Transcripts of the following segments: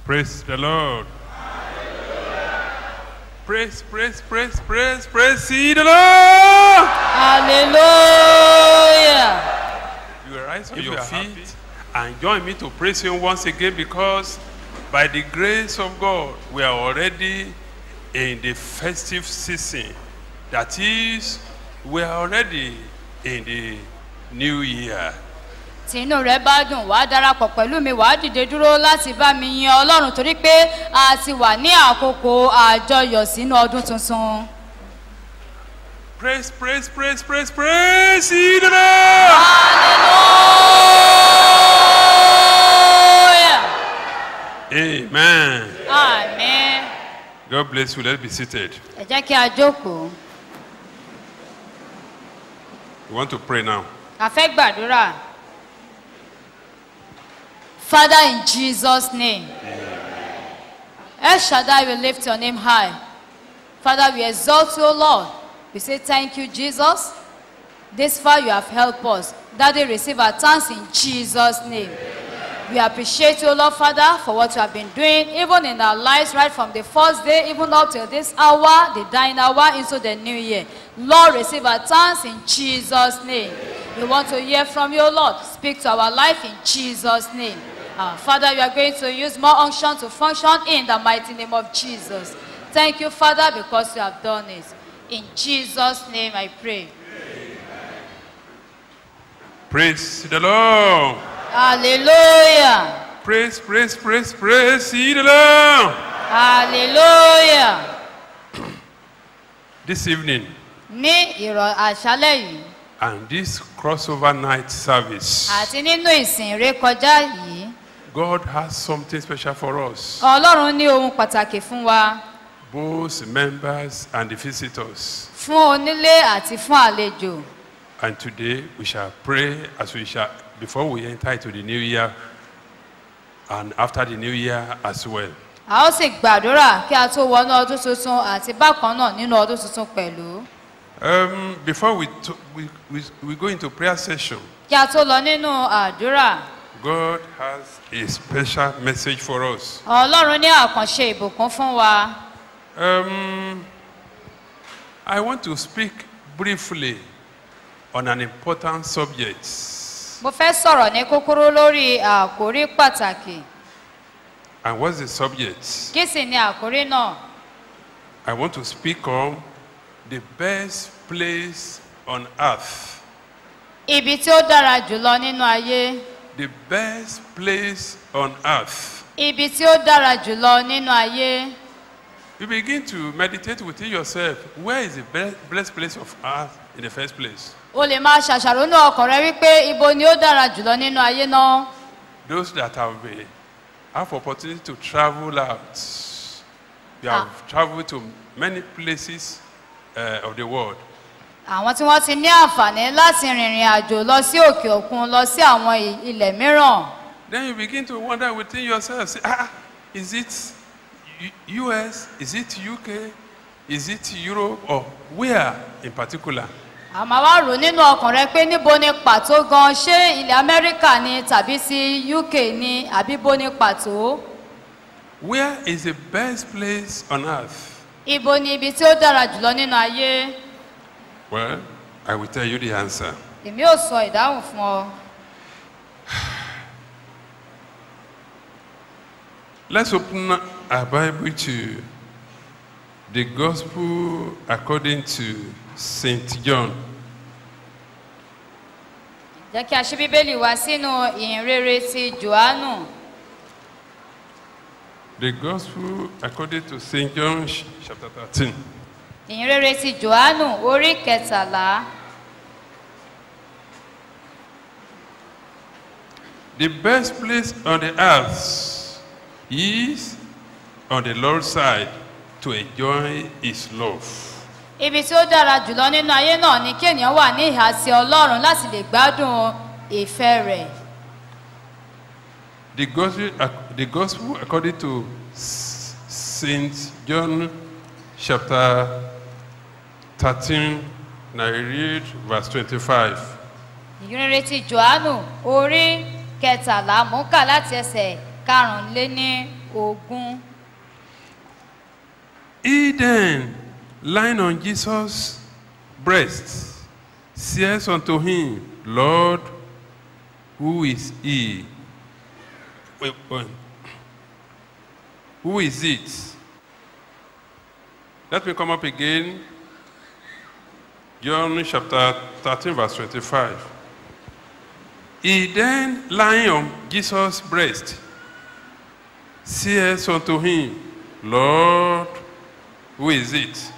Praise the Lord. Praise, praise, praise, praise, praise ye the Lord. hallelujah. You will rise on your feet and join me to praise Him once again because by the grace of God, we are already in the festive season. That is, we are already in the new year. tí inú rẹ bá dùn wàá darapọ̀ pẹ̀lú mi wàá dìde dúró láti bá mi yin ọlọ́run torí pé a ti wà ní àkókò àjọyọ̀ sínú ọdún tuntun. Praise, praise, praise, praise, praise ye the Lord. hallelujah. Amen. àmín. God bless you. Let's be seated. ẹ jẹ́ kí a jókòó. We want to pray now. a fẹ́ gbàdúrà. Father, in Jesus' name, El Shaddai will lift your name high. Father, we exalt you, O Lord. We say thank you, Jesus. This far you have helped us. Daddy, receive our thanks in Jesus' name. We appreciate you, Lord Father, for what you have been doing, even in our lives, right from the first day, even up till this hour, the dying hour, into the new year. Lord, receive our thanks in Jesus' name. We want to hear from you, Lord. Speak to our life in Jesus' name. Uh, Father, we are going to use more unction to function in the mighty name of Jesus. Thank you, Father, because you have done it. In Jesus' name I pray. Praise the Lord. Hallelujah. Praise, praise, praise, praise ye the Lord. Hallelujah. This evening Ní ìrọ̀ àṣálẹ̀ yìí and this crossover night service, àti nínú ìsìn rékọjá yìí, God has something special for us, Ọlọ́run ní ohun pàtàkì fún wa, both members and the visitors. fún onílé àti fún àlejò. And today we shall pray as we shall before we enter into the new year and after the new year as well. A ó sì gbàdúrà kí a tó wọnú ọdún tuntun àti bákan náà nínú ọdún tuntun pẹ̀lú. Um, before we, to, we, we, we go into prayer session, Kí a tó lọ nínú àdúrà, God has a special message for us. Ọlọ́run ní àkànṣe ìbùkún fún wa. Um, I want to speak briefly on an important subject. Mo fẹ́ sọ̀rọ̀ ní kúkúrú lórí àkórí pàtàkì. And what's the subject? Kí sì ni àkórí náà? I want to speak on the best place on earth. Ibi tí ó dára jùlọ nínú ayé. The best place on earth. Ibi tí ó dára jùlọ nínú ayé. You begin to meditate within yourself. Where is the be- blessed place of earth in the first place? O lè máa ṣàṣàrò ní ọkàn rẹ wípé ibo ni ó dára jùlọ nínú ayé náà. Those that have been, have opportunity to travel out. You have traveled to many places uh, of the world. Àwọn tí wọ́n ti ní àǹfààní láti rìnrìn àjò lọ sí òkè òkun lọ sí àwọn i- ilẹ̀ mìíràn. Then you begin to wonder within yourself, say, ah, is it U- US? Is it UK? Is it Europe? Or where in particular? Àmọ́ wá rò nínú ọkàn rẹ pé níbo ni pàtó gan ṣé ilẹ̀ Amẹ́ríkà ni tàbí sí UK ni àbí bó ni pàtó? Where is the best place on earth? Ibo ni ibi tí ó dára jùlọ nínú ayé? Well, I will tell you the answer. Èmi ò sọ ìdáhùn fún ọ. Let's open our Bible to the Gospel according to St. John. Jẹ́ kí a ṣí Bíbélì wá sínú ìhìnrere ti Jòhánù. The Gospel according to St. John ch- chapter 13. Ìhìnrere ti Jòhánù orí kẹtàlá. The best place on the earth is on the Lord's side to enjoy his love. Ibi tí ó dára jùlọ nínú ayé náà ni kí ènìyàn wà ní ìhà sí Ọlọ́run láti lè gbádùn ìfẹ́ rẹ̀. The gospel, the gospel according to St. John chapter 13, and I read verse 25. Ìhìnrere ti Jòhánù orí kẹtàlá mú kà láti ẹsẹ̀ karùnléní ogún. He then, lying on Jesus' breast, says unto him, Lord, who is he? Wait, wait. Who is it? Let me come up again. John chapter 13, verse 25. He then, lying on Jesus' breast, says unto him, Lord, who is it?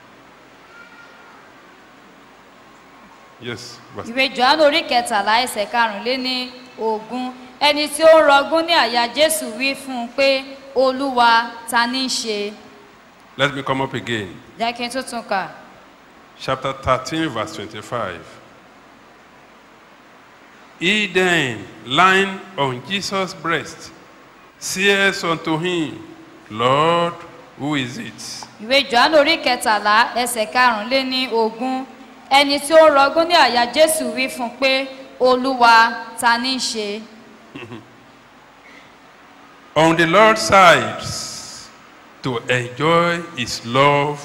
Yes. verse- ìwé johannu orí kẹtàlá ẹsẹ̀ karùnléní ogún ẹni tí ó ń rọgún ní àyà jésù wí fún un pé olúwa ta ní í ṣe Let me come up again. jẹ́ kí n tún tún kà Chapter 13, verse 25. He then, lying on Jesus' breast, says unto him, Lord, who is it? ìwé johannu orí kẹtàlá ẹsẹ̀ karùnléní ogún ẹni tí ó ń rọgún ní àyà jésù wí fún un pé olúwa ta ní í ṣe On the Lord's side, to enjoy his love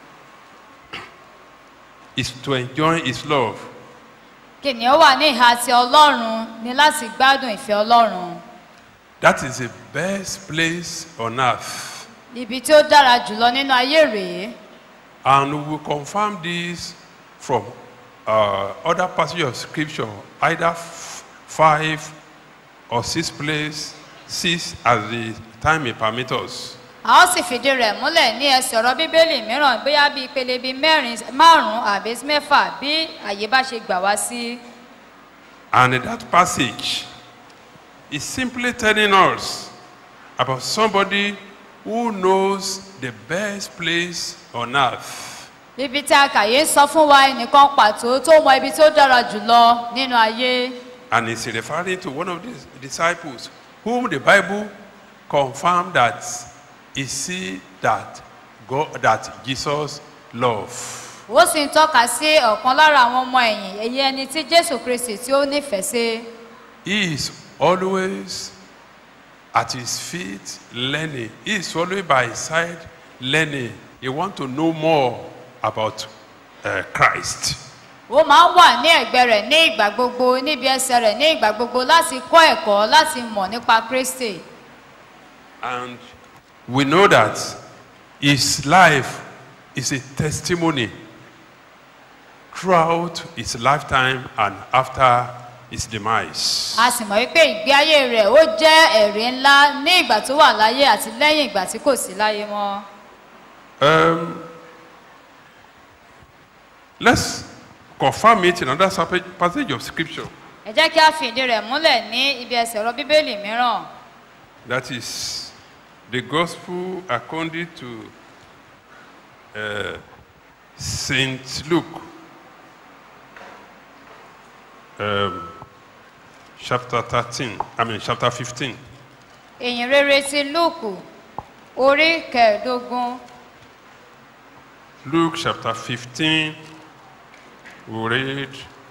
is to enjoy his love. kìnìún wà ní ìhà ti ọlọ́run ní láti gbádùn ìfẹ́ ọlọ́run That is the best place on earth. ibi tí ó dára jùlọ nínú ayé rèé And we will confirm this from uh, other passages of scripture, either f- five or six places, six as the time may permit us. a ó sì fìdí rẹ̀ múlẹ̀ ní ẹsẹ̀ ọ̀rọ̀ bíbélì mìíràn bóyá bíi ìpele bíi mẹ́rin márùn-ún àbí mẹ́fà bí àyè bá ṣe gbà wá sí. And that passage is simply telling us about somebody who knows the best place on earth. ibi tí a kà yé ń sọ fún wa ẹnìkan pàtó tó mọ ibi tó dára jùlọ nínú ayé And it's referring to one of the disciples whom the Bible confirmed that he see that God, that Jesus loved. ó sì ń tọ́ka sí ọ̀kan lára àwọn ọmọ ẹ̀yìn èyí ẹni tí jésù kristi tí ó nífẹ̀ẹ́ sí He is always at his feet learning. He is always by his side learning. He wants to know more about uh, Christ. ó máa ń wà ní ẹ̀gbẹ́ rẹ̀ ní ìgbà gbogbo níbi ẹsẹ̀ rẹ̀ ní ìgbà gbogbo láti kọ́ ẹ̀kọ́ láti mọ̀ nípa kristi And we know that his life is a testimony throughout his lifetime and after his demise. a sì mọ̀ wípé ìgbé ayé rẹ̀ ó jẹ́ ẹ̀rí ńlá ní ìgbà tó wà láyé àti lẹ́yìn ìgbà tí kò sí láyé mọ́. Um, let's confirm it in another sapa- passage of scripture. ẹ jẹ́ kí a fi ìdí rẹ̀ múlẹ̀ ní ibi ẹsẹ̀ ọ̀rọ̀ bíbélì mìíràn That is the gospel according to uh, Saint Luke, um, chapter 13, I mean, chapter 15. èyìn rere ti lúùkù orí kẹẹ̀ẹ́dógún Luke chapter 15, we read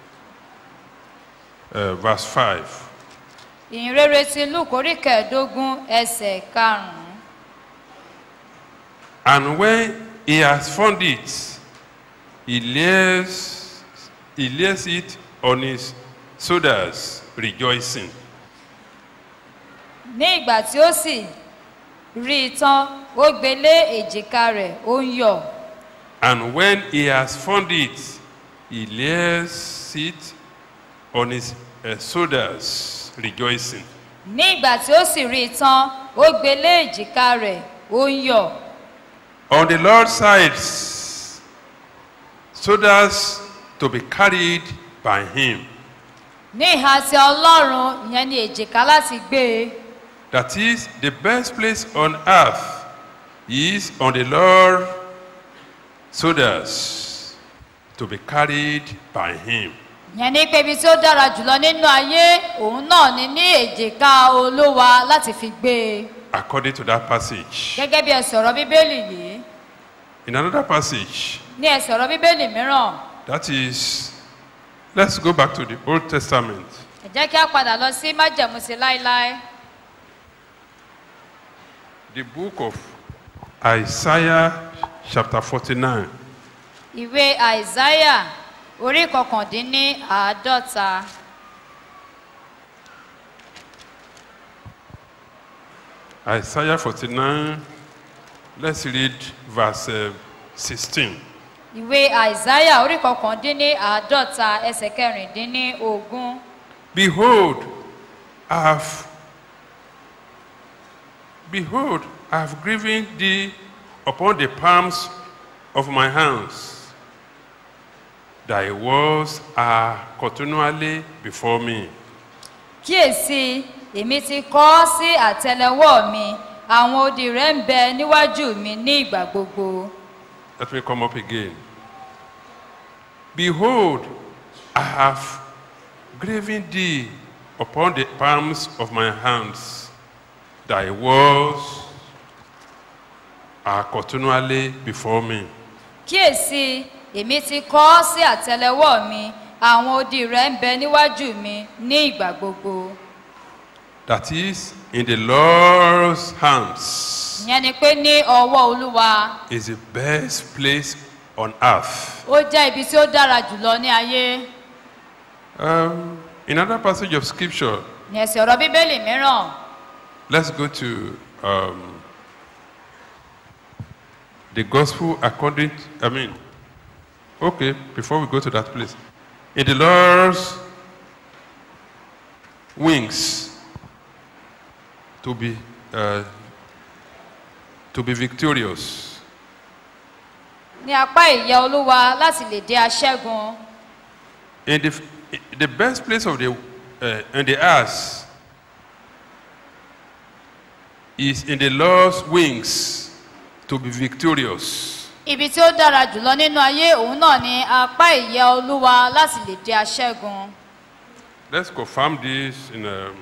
uh, verse 5. èyìn rere ti lúùkù orí kẹẹ̀ẹ́dógún ẹsẹ̀ karùn-ún And when he has found it, he lays, he lays it on his shoulders, rejoicing. ní ìgbà tí ó sì rí i tán ó gbé lé èjìká rẹ̀ ó ń yọ̀ And when he has found it, he lays it on his uh, shoulders, rejoicing. ní ìgbà tí ó sì rí i tán ó gbé lé èjìká rẹ̀ ó ń yọ̀ On the Lord's side, shoulders to be carried by him. ní ìhà ti ọlọ́run ìyẹn ni èjìká láti gbé e That is, the best place on earth is on the Lord's shoulders to be carried by him. ìyẹn ní pé ibi tí ó dára jùlọ nínú ayé òun náà ni ní èjìká olówa láti fi gbé e According to that passage. gẹ́gẹ́ bí ẹsẹ̀ ọ̀rọ̀ bíbélì yìí In another passage, ní ẹsẹ̀ ọ̀rọ̀ bíbélì mìíràn that is, let's go back to the Old Testament. ẹ jẹ́ kí a padà lọ sí májẹ̀mú sí láéláé The book of Isaiah, chapter 49. ìwé àìsáyà orí kọkàndínní àádọ́ta Isaiah 49, let's read verse uh, 16. ìwé àìsáyà orí kọkàndínní àádọ́ta ẹsẹ̀ kẹrìndínní ogún Behold, I have, behold, I have given thee upon the palms of my hands. Thy words are continually before me. kíyèsí èmi ti kọ ọ́ sí àtẹlẹwọ́ mi àwọn odi rẹ̀ ń bẹ níwájú mi ní ìgbà gbogbo Let me come up again. Behold, I have graven thee upon the palms of my hands. Thy words are continually before me. kíyèsí èmi ti kọ ọ́ sí àtẹlẹwọ́ mi àwọn odi rẹ̀ ń bẹ níwájú mi ní ìgbà gbogbo That is, in the Lord's hands ìyẹn ni pé ní ọwọ́ olúwa is the best place on earth. ó jẹ́ ibi tí ó dára jùlọ ní ayé Um, in another passage of scripture, ní ẹsẹ̀ ọ̀rọ̀ bíbélì mìíràn let's go to um, the gospel according to, I mean, okay, before we go to that place. In the Lord's wings to be uh, to be victorious. ní apá ìyẹ́ olúwa láti lè dé aṣẹ́gun In the, the best place of the uh, in the earth is in the Lord's wings to be victorious. ibi tí ó dára jùlọ nínú ayé òun náà ni apá ìyẹ́ olúwa láti lè dé aṣẹ́gun Let's confirm this in, um,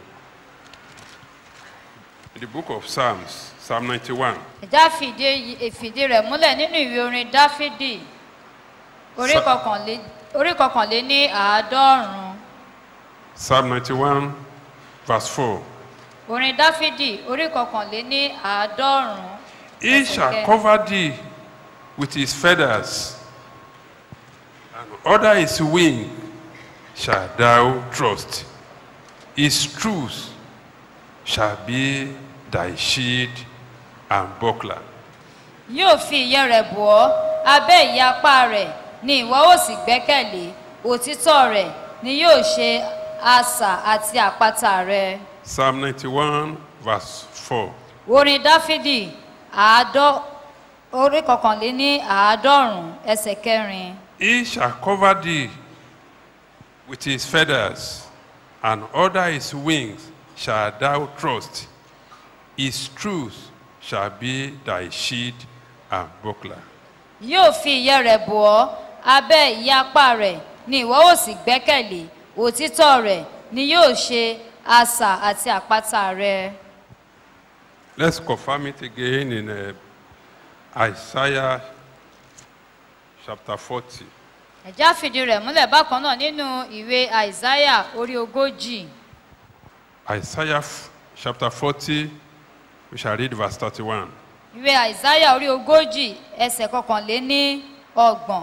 in the book of Psalms, Psalm 91. ìjà fìdí ìfìdí rẹ̀ múlẹ̀ nínú ìwé orin dáfídì orí Sa- kọkànlé orí kọkànlé ní àádọ́rùn-ún Psalm 91, verse 4. orin dáfídì orí kọkànlé ní àádọ́rùn-ún He Ẹsẹ̀ shall kẹrin. cover thee with his feathers, and under his wing shall thou trust. His truth shall be thy shield and buckler. yóò fi ìyẹ́ rẹ̀ bọ̀ ọ́ abẹ́ ìyẹ́ apá rẹ̀ ni ìwọ ó sì gbẹ́kẹ̀lé òtítọ́ rẹ̀ ni yóò ṣe asà àti àpáta rẹ̀. Psalm 91, verse 4. orin dáfídì àádọ́ orí kọkànlé ní àádọ́rùn-ún ẹsẹ̀ kẹrin He shall cover thee with his feathers, and under his wings shall thou trust. His truth shall be thy shield and buckler. yóò fi ìyẹ́ rẹ̀ bọ̀ ọ́ abẹ́ ìyẹ́ apá rẹ̀ ni ìwọ ó sì gbẹ́kẹ̀lé òtítọ́ rẹ̀ ni yóò ṣe asà àti àpáta rẹ̀. Let's confirm it again in uh, Isaiah chapter 40. ẹ̀já fìdí rẹ̀ múlẹ̀ bákan náà nínú ìwé àìsáyà orí ogójì Isaiah f- chapter 40, we shall read verse 31. ìwé àìsáyà orí ogójì ẹsẹ̀ kọkànlé ní ọgbọ̀n.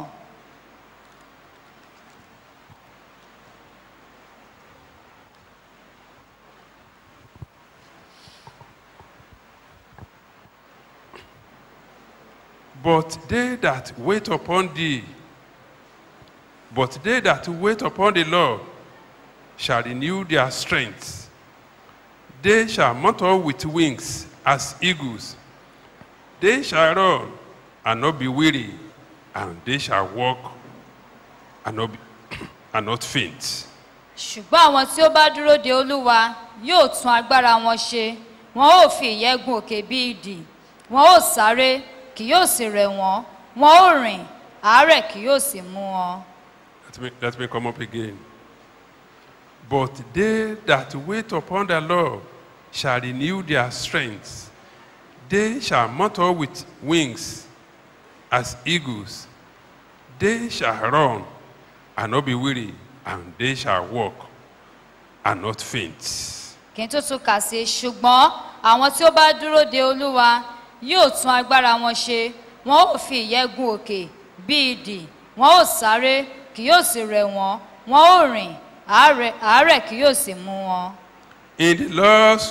But they that wait upon thee, but they that wait upon the Lord shall renew their strength. They shall mount up with wings as eagles. They shall run and not be weary, and they shall walk and not, be, and not faint. ṣùgbọ́n àwọn tí ó bá dúró de olúwa yóò tún agbára wọn ṣe wọn ó fi ìyẹ́ gun òkè bí idì wọn ó sáré kì yóò sì rẹ̀ wọ́n wọn ó rìn àárẹ̀ kì yóò sì mú wọn. Let me, let me come up again. But they that wait upon the Lord shall renew their strength. They shall mount up with wings as eagles. They shall run and not be weary, and they shall walk and not faint. kí n tó tún kà sí ṣùgbọ́n àwọn tí ó bá dúró de olúwa yóò tún agbára wọn ṣe wọn ó fi ìyẹ́ gun òkè bí idì wọn ó sáré kì yóò sì rẹ̀ wọ́n wọn ó rìn àárẹ̀ àárẹ̀ kì yóò sì mú wọn. In the Lord's,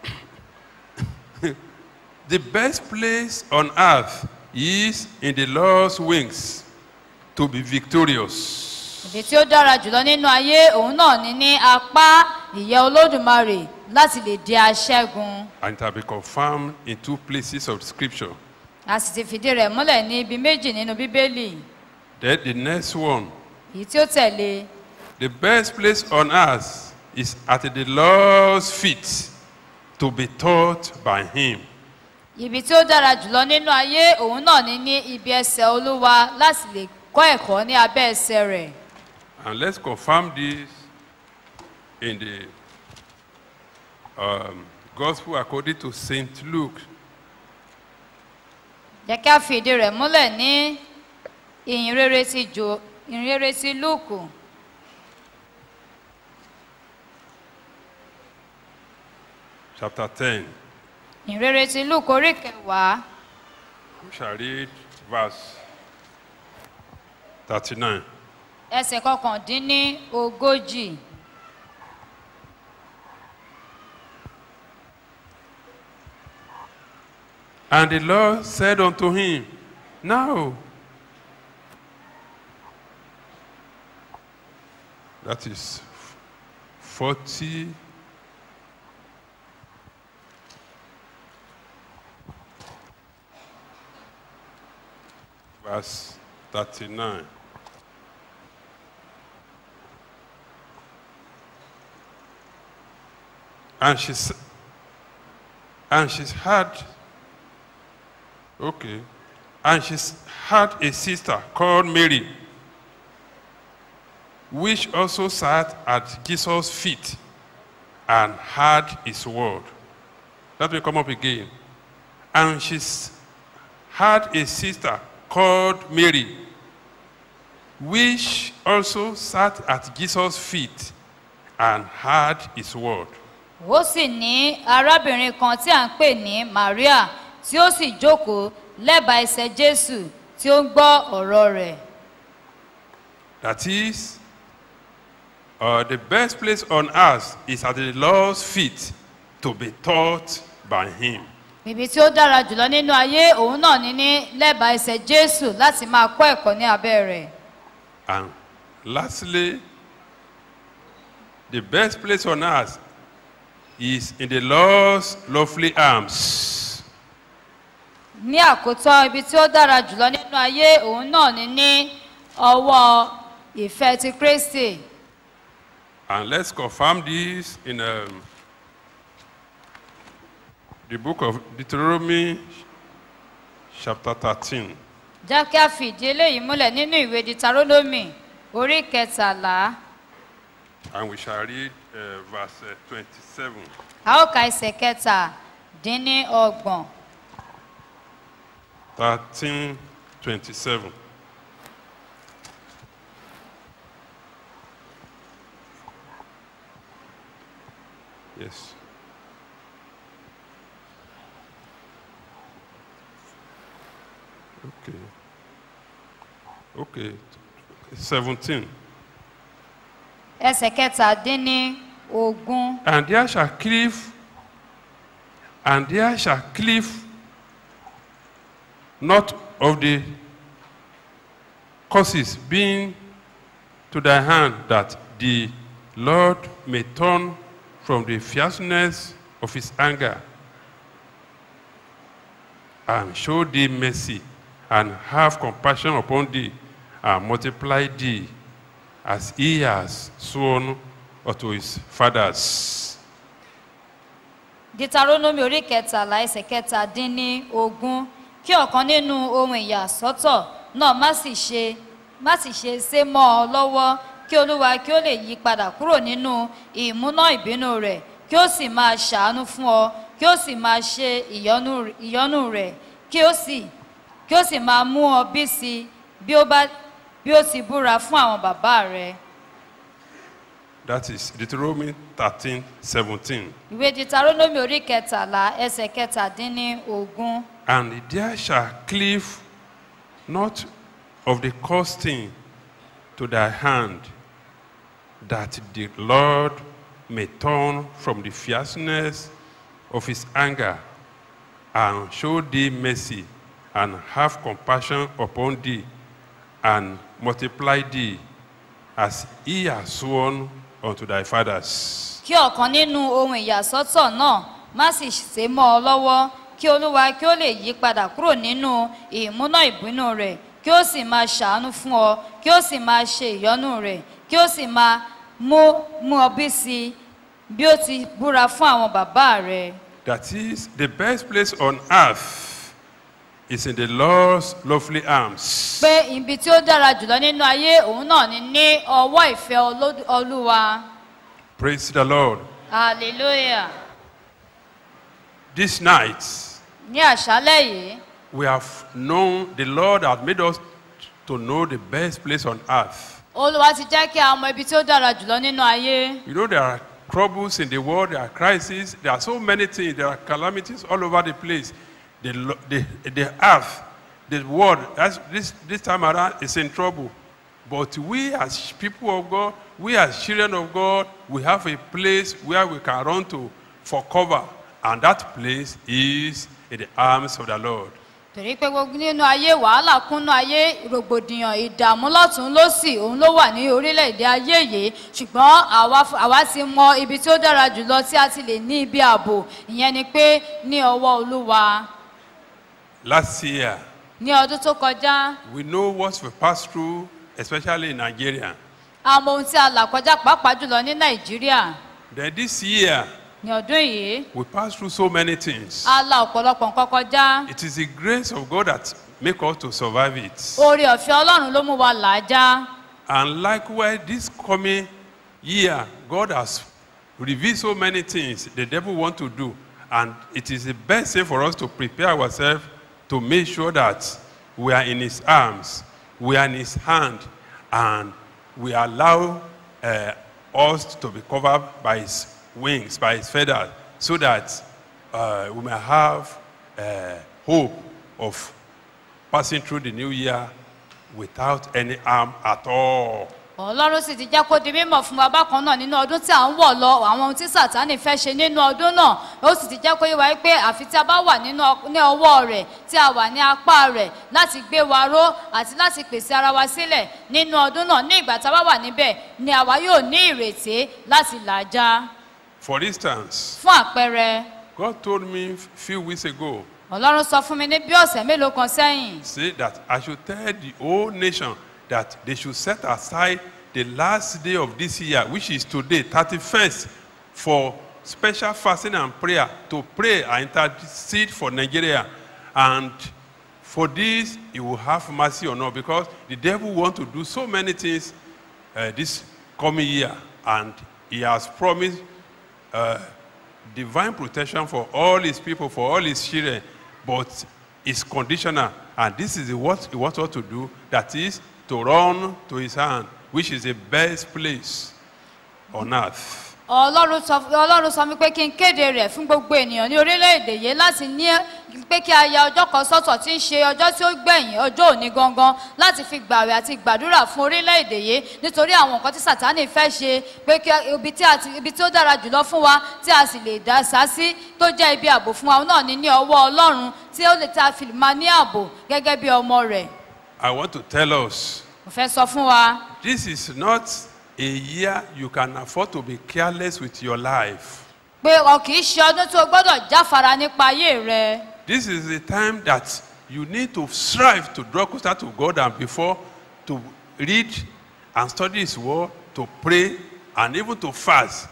the best place on earth is in the Lord's wings to be victorious. ìdí tí ó dára jùlọ nínú ayé òun náà ni ní apá ìyẹ́ olódùmarè láti lè di aṣẹ́gun And it has been confirmed in two places of scripture. a sì ti fìdí rẹ̀ múlẹ̀ ní ibi méjì nínú bíbélì Then the next one, èyí tí ó tẹ̀lé the best place on earth is at the Lord's feet to be taught by Him. ibi tí ó dára jùlọ nínú ayé òun náà ni ní ibi ẹsẹ̀ olúwa láti lè kọ́ ẹ̀kọ́ ní abẹ́ ẹsẹ̀ rẹ̀ And let's confirm this in the um, Gospel according to Saint Luke, jẹ́ kí a fi ìdí rẹ̀ múlẹ̀ ní ìyìnrere ti jò ìyìnrere ti lúùkù chapter 10. ìyìnrere ti lúùkù orí kẹwàá We shall read verse 39. ẹsẹ̀ kọkàndínní ogójì And the Lord said unto him, Now, that is 40. Verse 39. And she, s- and she had Okay. And she s- had a sister called Mary, which also sat at Jesus' feet and heard his word. Let me come up again. And she s- had a sister called Mary, which also sat at Jesus' feet and heard his word. ó sì ní arábìnrin kan tí à ń pè ní maria tí ó sì jókòó lẹ́bàá ẹsẹ̀ jésù tí ó ń gbọ́ ọ̀rọ̀ rẹ̀ That is, uh, the best place on earth is at the Lord's feet to be taught by Him. ibi tí ó dára jùlọ nínú ayé òun náà ní ní lẹ́bàá ẹsẹ̀ jésù láti máa kọ́ ẹ̀kọ́ ní abẹ́ rẹ̀ And lastly, the best place on earth is in the Lord's lovely arms. ní àkótán ibi tí ó dára jùlọ nínú ayé òun náà ní ní ọwọ́ ìfẹ́ ti kristi And let's confirm this in um, the book of Deuteronomy, chapter 13. jẹ́ kí a fìdí eléyìí múlẹ̀ nínú ìwé ditarónómì orí kẹtàlá And we shall read uh, verse uh, 27. a ó ka ẹsẹ̀ kẹtàdínní ọgbọ̀n. 13, 27. Yes. Okay. Okay. 17. ẹsẹ̀ kẹtàdínní ogún And there shall cleave, and there shall cleave not of the causes being to thy hand, that the Lord may turn from the fierceness of his anger and show thee mercy and have compassion upon thee and multiply thee as he has sworn unto his fathers. ditarónómì orí kẹtàlá ẹsẹ̀ kẹtàdínní ogún kí ọ̀kan nínú ohun ìyàsọ́tọ̀ náà má sì ṣe má sì ṣe sé mọ́ ọ lọ́wọ́ kí olúwa kí ó lè yí padà kúrò nínú ìmúná ìbínú rẹ̀ kí ó sì máa ṣàánú fún ọ kí ó sì máa ṣe ìyọ́nú ìyọ́nú rẹ̀ kí ó sì kí ó sì máa mú ọ bí sí bí ó bá bí ó ti búra fún àwọn bàbá rẹ̀. That is Deuteronomy 13 17. ìwé ditarónómì orí kẹtàlá ẹsẹ̀ kẹtàdínní ogún And there shall cleave not of the costing to thy hand, that the Lord may turn from the fierceness of his anger, and show thee mercy, and have compassion upon thee, and multiply thee, as he has sworn unto thy fathers. kí ọ̀kan nínú ohun ìyàsọ́tọ̀ náà má sì ṣe mọ́ ọ lọ́wọ́ kí olúwa kí ó lè yí padà kúrò nínú ìmúná ìbínú rẹ̀ kí ó sì máa ṣàánú fún ọ kí ó sì máa ṣe ìyọ́nú rẹ̀ kí ó sì máa mú mú ọ bí sí i bí ó ti búra fún àwọn bàbá rẹ̀. That is, the best place on earth is in the Lord's lovely arms. pé ibi tí ó dára jùlọ nínú ayé òun náà ni ní ọwọ́ ìfẹ́ Olódù- olúwa Praise the Lord. hallelujah This night, ní àṣálẹ̀ yìí we have known the Lord has made us to know the best place on earth. olúwa ti jẹ́ kí a mọ ibi tí ó dára jùlọ nínú ayé You know, there are troubles in the world, there are crises, there are so many things, there are calamities all over the place. The, lo- the, the earth, the world, that's, this, this time around is in trouble. But we, as people of God, we, as children of God, we have a place where we can run to for cover. And that place is in the arms of the Lord. torí pé gbogbo nínú ayé wàhálà kúnnú ayé rògbòdìyàn ìdààmú lọ́tún lọ́sì òun ló wà ní orílẹ̀-èdè ayé yìí ṣùgbọ́n àwa f- àwa ti mọ ibi tí ó dára jùlọ tí a ti lè ní ibi ààbò ìyẹn ni pé ní ọwọ́ olúwa Last year, ní ọdún tó kọjá we know what we passed through, especially in Nigeria. a mọ ohun tí a là kọjá pàápàá jùlọ ní nàìjíríà Then this year, ní ọdún yìí we passed through so many things. a la ọ̀pọ̀lọpọ̀ nǹkan kọjá It is the grace of God that make us to survive it. oore ọ̀fẹ́ ọlọ́run ló mú wa là á já And likewise, this coming year, God has revealed so many things the devil want to do. And it is the best thing for us to prepare ourselves to make sure that we are in his arms, we are in his hand, and we allow uh, us to be covered by his wings, by his feathers, so that uh, we may have uh, hope of passing through the new year without any harm at all. ọlọ́run sì ti jẹ́ kó di mímọ̀ fún wa bákan náà nínú ọdún tí à ń wọ̀ lọ àwọn ohun tí sàtánì fẹ́ ṣe nínú ọdún náà ó sì ti jẹ́ kó yé wa pé àfi tí a bá wà nínú ọ- ní ọwọ́ rẹ̀ tí a wà ní apá rẹ̀ láti gbé wa ró àti láti pèsè ara wa sílẹ̀ nínú ọdún náà ní ìgbà tá a bá wà níbẹ̀ ni àwa yóò ní ìrètí láti làjá For instance, fún àpẹẹrẹ God told me a few weeks ago, ọlọ́run sọ fún mi ní bí ọ̀sẹ̀ mélòó kan sẹ́yìn say that I should tell the whole nation that they should set aside the last day of this year, which is today, 31st, for special fasting and prayer to pray and intercede for Nigeria. And for this, he will have mercy on us because the devil want to do so many things uh, this coming year. And he has promised uh, divine protection for all his people, for all his children, but it's conditional. And this is what he wants us to do that is to run to his hand, which is the best place on earth. ọlọ́run sọ ọlọ́run sọ mi pé kí n kéde rẹ̀ fún gbogbo ènìyàn ní orílẹ̀-èdè yìí láti ní pé kí a ya ọjọ́ kan sọ́tọ̀ tí ń ṣe ọjọ́ tí ó gbẹ̀yìn ọjọ́ òní gangan láti fi gbàwẹ̀ àti gbàdúrà fún orílẹ̀-èdè yìí nítorí àwọn nǹkan tí sàtánì fẹ́ ṣe pé kí ibi tí, a ti, ibi tí ó dára jùlọ fún wa tí a sì lè dá sá sí tó jẹ́ ibi ààbò fún wa náà ní ní ọwọ́ ọlọ́run tí ó lè ta fi máa ní ààbò gẹ́gẹ́ bí ọmọ rẹ̀ I want to tell us mo fẹ́ sọ fún wa this is not a year you can afford to be careless with your life. pé ọ kì í ṣe ọdún tí o gbọ́dọ̀ jáfara nípa ayé rẹ. This is the time that you need to strive to draw closer to God and before to read and study His Word, to pray, and even to fast.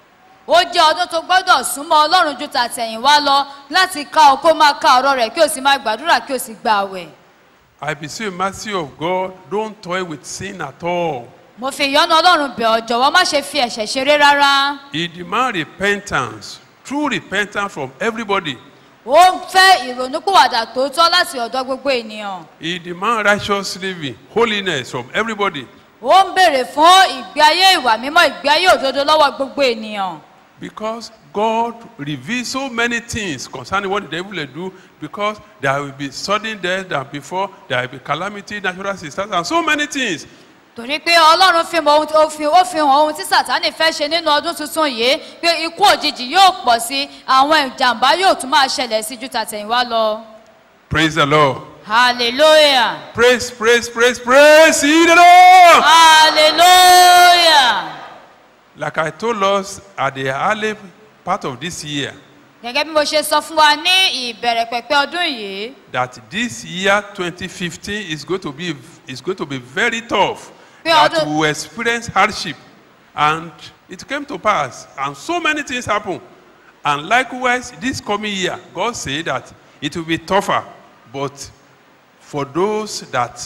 ó jẹ́ ọdún tó gbọ́dọ̀ súnmọ́ ọlọ́run ju tàtẹ̀yìnwá lọ láti ka ọ kó máa ka ọ̀rọ̀ rẹ̀ kí o sì máa gbàdúrà kí o sì gba àwẹ̀. I beseech the mercy of God, don't toy with sin at all. mo fi ìyọ́nú ọlọ́run bẹ̀ ọ́ jọ̀wọ́ má ṣe fi ẹ̀ṣẹ̀ ṣeré rárá. He demands repentance, true repentance from everybody. ó ń fẹ́ ìrònúpìwàdà tòótọ́ láti ọ̀dọ̀ gbogbo ènìyàn. He demands righteous living, holiness from everybody. ó ń béèrè fún ìgbé ayé ìwà mímọ́ ìgbé ayé òdodo lọ́wọ́ gbogbo ènìyàn Because God reveals so many things concerning what the devil will do, because there will be sudden death than before, there will be calamity, natural disasters, and so many things. torí pé ọlọ́run fi mọ ohun tí ó fi ó fi hàn ohun tí sàtánì fẹ́ ṣe nínú ọdún tuntun yìí pé ikú òjijì yóò pọ̀ sí àwọn ìjàmbá yóò tún máa ṣẹlẹ̀ sí ju tàtẹ̀yìnwá lọ Praise the Lord. hallelujah Praise, praise, praise, praise ye the Lord. hallelujah Like I told us at the early part of this year, gẹ́gẹ́ bí mo ṣe sọ fún wa ní ìbẹ̀rẹ̀ pẹ̀pẹ̀ ọdún yìí that this year 2015 is going to be is going to be very tough. Pé That ọdún- we will experience hardship, and it came to pass, and so many things happen. And likewise, this coming year, God said that it will be tougher, but for those that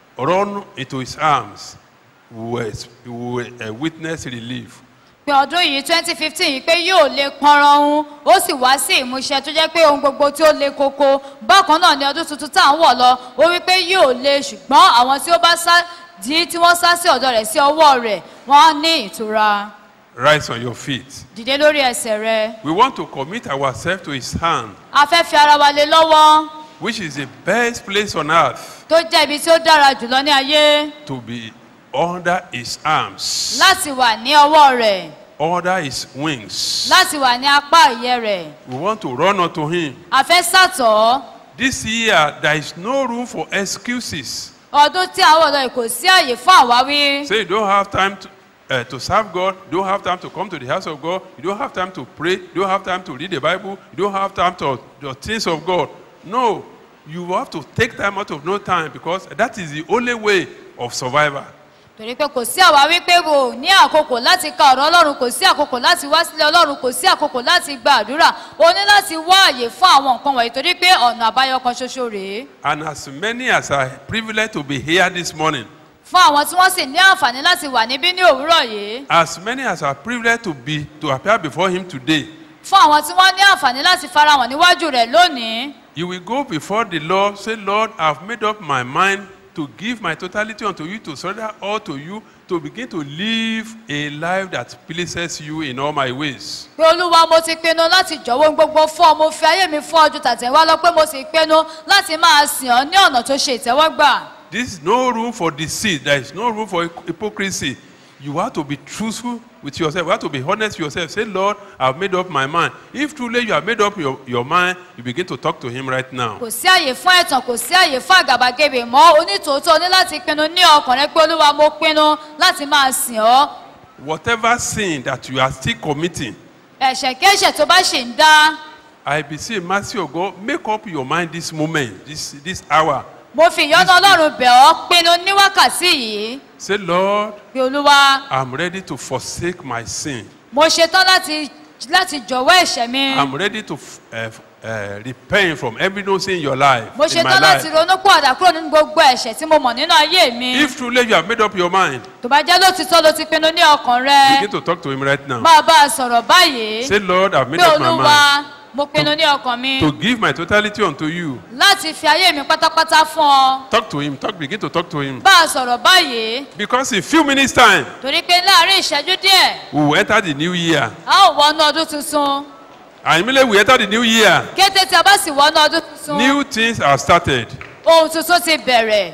run into His arms, we will, ex- we will uh, witness relief. pé ọdún yìí twenty fifteen yìí pé yóò lè pọnran òun ó sì wá sí ìmúṣẹ tó jẹ́ pé ohun gbogbo tí ó le koko bákan náà ni ọdún tuntun tá à ń wọ̀ lọ ó wí pé yóò le ṣùgbọ́n àwọn tí ó bá sá di tí wọ́n sá sí ọ̀dọ̀ rẹ̀ sí ọwọ́ rẹ̀ wọ́n á ní ìtura Rise on your feet. dìde lórí ẹsẹ̀ rẹ We want to commit ourselves to His hand, a fẹ́ fi ara wa lé lọ́wọ́ which is the best place on earth tó jẹ́ ibi tí ó dára jùlọ ní ayé to be under His arms, láti wà ní ọwọ́ rẹ̀ under His wings. láti wà ní apá ìyẹ́ rẹ̀ We want to run unto Him. a fẹ́ sàtọ̀ This year, there is no room for excuses. ọdún tí àwọn ọ̀dọ́ yìí kò sí àyè fún àwáwí. Say you don't have time to, uh, to serve God, you don't have time to come to the house of God, you don't have time to pray, you don't have time to read the Bible, you don't have time to the things of God. No, you have to take time out of no time because that is the only way of survival. torí pé kò sí àwáwí pé o ò ní àkókò láti ka ọ̀rọ̀ ọlọ́run kò sí àkókò láti wá sílé ọlọ́run kò sí àkókò láti gba àdúrà o ní láti wá àyè fún àwọn nǹkan wọ̀nyí torí pé ọ̀nà àbáyọ kan ṣoṣo rèé And as many as are privileged to be here this morning, fún àwọn tí wọ́n sì ní àǹfààní láti wà níbí ní òwúrọ̀ yìí as many as are privileged to be to appear before Him today, fún àwọn tí wọ́n ní àǹfààní láti farahàn níwájú rẹ̀ lónìí you will go before the Lord, say, Lord, I've made up my mind to give my totality unto you, to surrender all to you, to begin to live a life that pleases you in all my ways. pé olúwa mo ti pinnu láti jọ̀wọ́ ohun gbogbo fún ọ mo fi ayé mi fún ọjọ́ tàtẹ̀wá lọ pé mo sì pinnu láti máa sìn ọ́ ní ọ̀nà tó ṣe ìtẹ́wọ́gbà. There is no room for deceit. There is no room for hypocrisy. You have to be truthful with yourself. You have to be honest with yourself. Say, Lord, I've made up my mind. If truly you have made up your, your mind, you begin to talk to Him right now. kò sí àyè fún ẹ̀tàn kò sí àyè fún àgàbàgebè mọ́ onítòótọ́ ní láti pinnu ní ọkàn rẹ pé olúwa mo pinnu láti máa sìn ọ́ Whatever sin that you are still committing, ẹ̀ṣẹ̀ kéṣẹ̀ tó bá ṣì ń dá I beseech mercy of God, make up your mind this moment, this, this hour. mo fi ìyọ́nú ọlọ́run bẹ̀ ọ́ pinnu ní wákàtí yìí Say, Lord, pé olúwa I'm ready to forsake my sin. mo ṣetán láti láti jọ̀wọ́ ẹ̀ṣẹ̀ mi I'm ready to f- uh, f- uh, repent from every no sin in your life, mo in my ṣetán láti life. ronú pọ̀dà kúrò nínú gbogbo ẹ̀ṣẹ̀ tí mo mọ̀ nínú ayé mi If truly you have made up your mind, tó bá jẹ́ lótìtọ́ ló ti pinnu ní ọkàn rẹ begin to talk to Him right now. máa bá a sọ̀rọ̀ báyìí Say, Lord, I've made pé up my olúwa mind mo pinnu ní ọkàn mi to give my totality unto you. láti fi ayé mi pátápátá fún ọ Talk to Him. Talk. Begin to talk to Him. bá a sọ̀rọ̀ báyìí Because in few minutes time, torí pé láàrin ìṣẹ́jú díẹ̀ we will enter the new year. a ó wọnú ọdún tuntun And immediately we enter the new year, kété tí a bá sì wọnú ọdún tuntun new things are started. ohun tuntun ti bẹ̀rẹ̀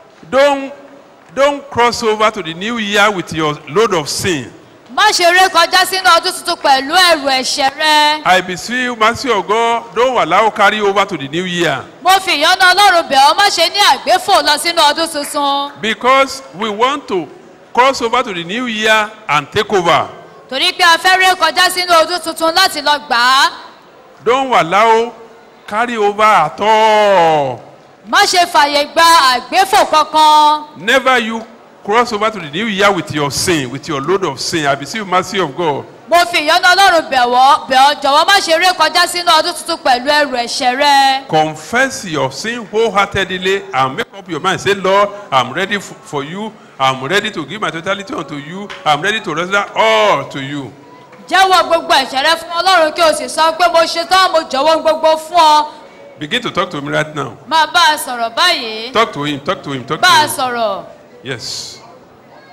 Don't don't cross over to the new year with your load of sin. má ṣe ré kọjá sínú ọdún tuntun pẹ̀lú ẹrù ẹ̀ṣẹ̀ rẹ I beseech you, mercy of God, don't allow carry over to the new year. mo fi ìyọ́nú ọlọ́run bẹ̀ ọ́ má ṣe ní àgbéfò lọ sínú ọdún tuntun Because we want to cross over to the new year and take over. torí pé a fẹ́ ré kọjá sínú ọdún tuntun láti lọ gbà á Don't allow carry over at all. má ṣe fàyè gba àgbéfò kankan Never you cross over to the new year with your sin, with your load of sin. I beseech you, mercy of God. mo fi ìyọ́nú ọlọ́run bẹ̀ wọ́ bẹ̀ ọ́ jọ̀wọ́ má ṣe ré kọjá sínú ọdún tuntun pẹ̀lú ẹrù ẹ̀ṣẹ̀ rẹ Confess your sin wholeheartedly and make up your mind. Say, Lord, I'm ready f- for you. I'm ready to give my totality unto you. I'm ready to render all to you. jẹ́wọ́ gbogbo ẹ̀ṣẹ̀ rẹ fún ọlọ́run kí o sì sọ pé mo ṣetán mo jọ̀wọ́ gbogbo fún ọ Begin to talk to him right now. máa bá a sọ̀rọ̀ báyìí Talk to him, talk to him, talk bá a to him. sọ̀rọ̀ Yes.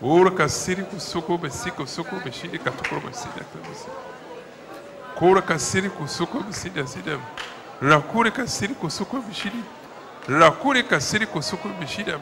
Ora kasiri kusuko besiko suko beshidi katukuro besida kabesi. Kora kasiri kusuko besida sida. Rakuri kasiri kusuko beshidi. Rakuri kasiri kusuko beshida.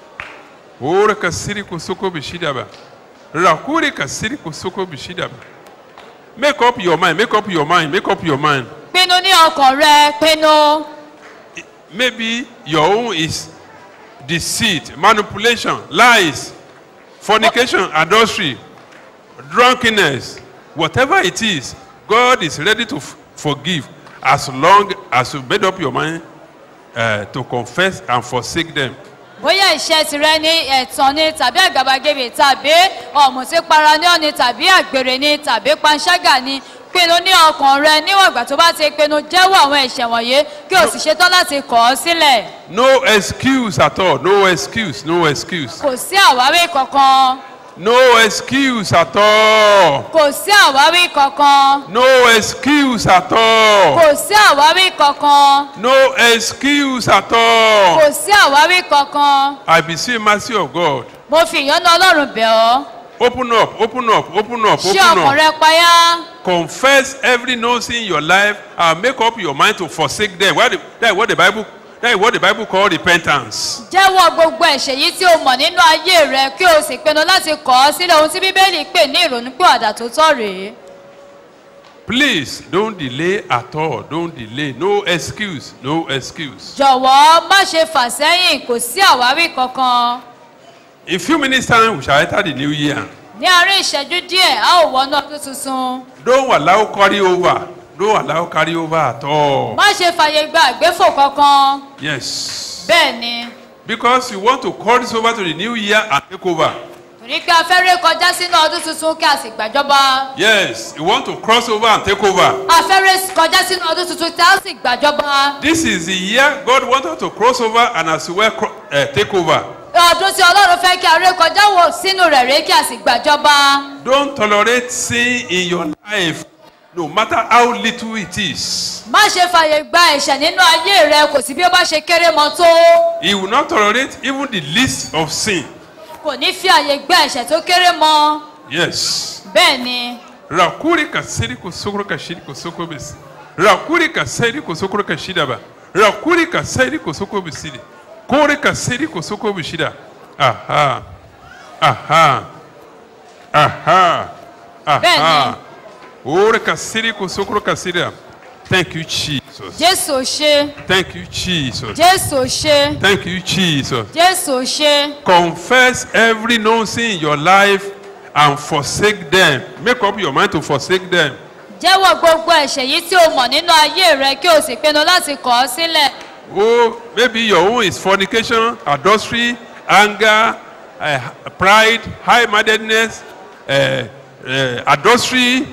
Ora kasiri kusuko beshida ba. Rakuri kasiri kusuko beshida ba. Make up your mind, make up your mind, make up your mind. pinnu ní ọkàn rẹ pinnu Maybe your own is deceit, manipulation, lies, fornication, adultery, drunkenness, whatever it is, God is ready to f- forgive as long as you made up your mind uh, to confess and forsake them. bóyá iṣẹ́ tirẹ̀ ní ẹ̀tàn ni tàbí àgàbàgebè tàbí ọ̀mùtípara ní ọ̀ni tàbí àgbèrè ni tàbí panṣágà ni pinnu ní ọkàn rẹ níwọ̀n ìgbà tó bá ti pinnu jẹ́wọ́ àwọn ẹ̀ṣẹ̀ wọ̀nyí kí o sì ṣetán láti kọ̀ ọ́ sílẹ̀ No excuse at all. No excuse. No excuse. kò sí àwáwí kankan No excuse at all. kò sí àwáwí kankan No excuse at all. kò sí àwáwí kankan No excuse at all. kò sí àwáwí kankan I beseech mercy of God. mo fi ìyọ́nú ọlọ́run bẹ̀ ọ́ Open up, open up, open up, ṣé open ọkàn up. rẹ payá Confess every no sin in your life and make up your mind to forsake them. What the, that is what the Bible that is what the Bible call repentance. jẹ́wọ́ gbogbo ẹ̀ṣẹ̀ yìí tí o mọ̀ nínú ayé rẹ kí o sì pinnu láti kọ̀ ọ́ sílẹ̀ ohun tí bíbélì pè ní ìrònúpìwàdà tó tọ́ rèé. Please don't delay at all. Don't delay. No excuse. No excuse. jọ̀wọ́ má ṣe fà sẹ́yìn kò sí àwáwí kankan. In few minutes time we shall enter the new year. ní àárín ìṣẹ́jú díẹ̀ a ó wọnú ọdún tuntun. Don't allow carry over. Don't allow carry over at all. má ṣe fàyè gba àgbéfò kankan. Yes. bẹ́ẹ̀ ni Because you want to call this over to the new year and take over. torí pé a fẹ́ ré kọjá sínú ọdún tuntun kí a sì gbàjọba. Yes. You want to cross over and take over. a fẹ́ ré kọjá sínú ọdún tuntun tí a sì gbàjọba. This is the year God wants us to cross over and as well cro- uh, take over. ọdún tí ọlọ́run fẹ́ kí a ré kọjá wò sínú rẹ̀ ré kí a sì gbàjọba. Don't tolerate sin in your life, no matter how little it is. má ṣe fàyè gba ẹ̀ṣẹ̀ nínú ayé rẹ kò sí bí ó bá ṣe kéré mọ́ tó. He will not tolerate even the least of sin. kò ní fi àyè gba ẹ̀ṣẹ̀ tó kéré mọ́. Yes. bẹ́ẹ̀ ni Rakuri kasiri kusukuru kashiri kusuko bisi. Rakuri kasiri kusukuru kashida ba. Rakuri kasiri kusuko bisiri. Kore kasiri kusuko bishida. Aha. Aha. Aha. Aha. Bẹ́ẹ̀ni. Ore kasiri kusukuru kasida. Thank you, Jesus. jésù ò ṣe Thank you, Jesus. jésù ò ṣe Thank you, Jesus. jésù ò ṣe Confess every known sin in your life and forsake them. Make up your mind to forsake them. jẹ́wọ́ gbogbo ẹ̀ṣẹ̀ yìí tí o mọ̀ nínú ayé rẹ kí o sì pinnu láti kọ̀ ọ́ sílẹ̀. Oh, maybe your own is fornication, adultery, anger, uh, pride, high-mindedness, uh, uh, adultery,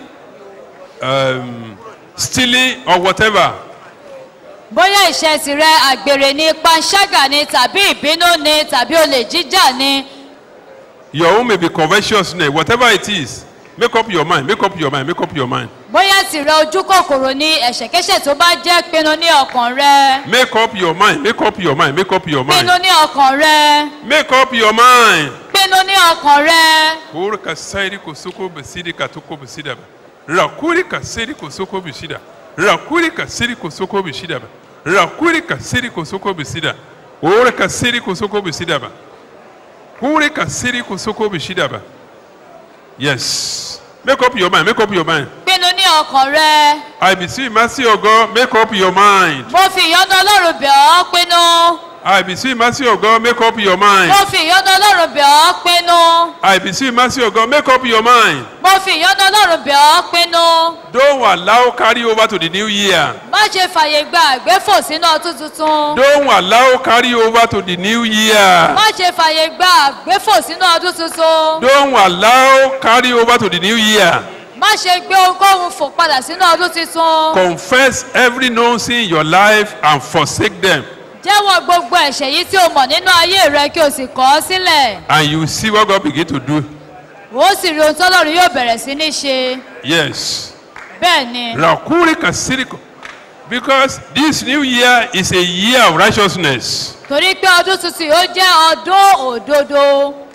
um, stealing, or whatever. bóyá ìṣe tirẹ̀ àgbèrè ni panṣágà ni tàbí ìbínú ni tàbí olè jíjà ni Your own may be covetousness, whatever it is. Make up your mind. Make up your mind. Make up your mind. bóyá tirẹ̀ ojú kòkòrò ni ẹ̀ṣẹ̀kéṣẹ̀ tó bá jẹ́ pinnu ní ọkàn rẹ Make up your mind. Make up your mind. Make up your mind. pinnu ní ọkàn rẹ Make up your mind. pinnu ní ọkàn rẹ Kuri kasairi kosoko besidi katoko besida ba. Rakuri kasiri kosoko besida. Rakuri kasiri kosoko besida ba. Rakuri kasiri kosoko besida. Ore kasiri kosoko besida ba. Kuri kasiri kosoko besida ba. Yes. Make up your mind. Make up your mind. pinnu ní ọkàn rẹ I beseech mercy of God. Make up your mind. mo fi ìyọ́nú ọlọ́run bẹ̀ ọ́ pinnu I beseech mercy of God. Make up your mind. mo fi ìyọ́nú ọlọ́run bẹ̀ ọ́ pinnu I beseech mercy of God. Make up your mind. mo fi ìyọ́nú ọlọ́run bẹ̀ ọ́ pinnu Don't allow carry over to the new year. má ṣe fàyè gba àgbéfò sínú ọdún tuntun Don't allow carry over to the new year. má ṣe fàyè gba àgbéfò sínú ọdún tuntun Don't allow carry over to the new year. má ṣe gbé ohunkóhun fò padà sínú ọdún tuntun Confess every known sin in your life and forsake them. jẹ́wọ́ gbogbo ẹ̀ṣẹ̀ yìí tí o mọ̀ nínú ayé rẹ kí o sì kọ̀ ọ́ sílẹ̀ And you will see what God begin to do. ó sì rí ohun tọ́lọ́run yóò bẹ̀rẹ̀ sí ní ṣe Yes. bẹ́ẹ̀ ni Rakuri kasiriko. Because this new year is a year of righteousness. torí pé ọdún tuntun yóò jẹ́ ọdún òdodo